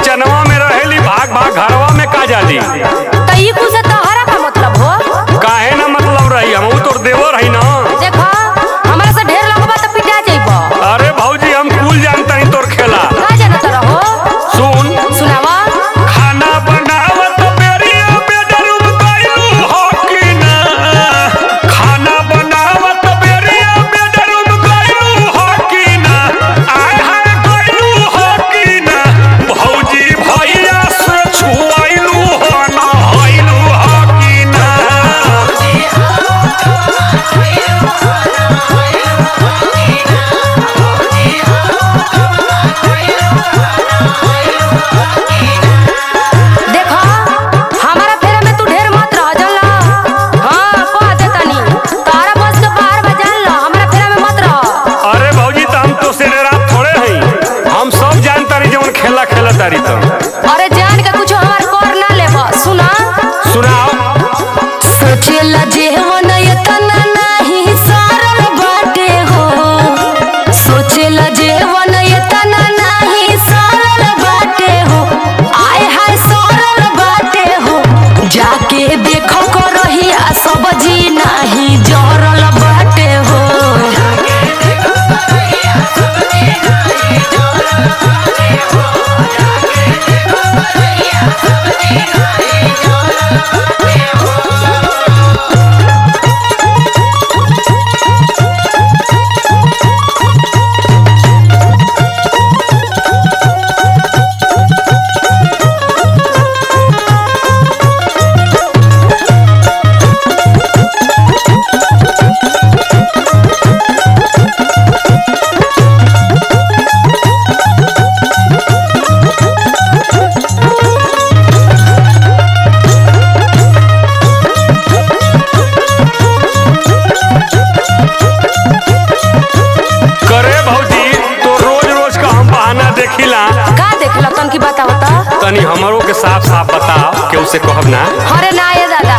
किचनवा में रहेली भाग भाग घरवा में का जाली तो ई कुछ से तोहरा का मतलब हो काहे ना मतलब रही हम तोर देवर है ना देखो हमरा से ढेर लगबा तो पिटा जाइबो अरे भौजी हम कुल जानता ही तोर खेला का जानत रहो सुन सुनावा खाना बनावत बेरिया बेडरूम गइलू हो कि ना खाना बनावत बेरिया बेडरूम गइलू हो कि ना आय हाय गइलू हो कि ना भौजी भैया से छुआइलू हो ना हइलू हो कि ना देखो हमारा फेरे में तू ढेर मत रह जाला हां कह दे तनी तारा बस के बाहर बजान लो हमारा फेरे में मत रह अरे भौजी तो हम तो से रात थोड़े हैं हम सब जानता रही जवन खेला खेला तारी तो अरे जान के कुछ हमार कर ना लेबो सुना सुनाओ सोचेला जेवन एतना नाही सरल बाटे हो सोचेला जेवन एतना नाही सरल बाटे हो आय हाय सरल बाटे हो जाके देखो को रहिया सब्जी नाही जरल बाटे हो करे भौजी तो रोज रोज का हम बहाना देखिला का देखला तन की बताओ तो तनी हमरो के साफ साफ बताओ के उसे कहब ना अरे ना ये दादा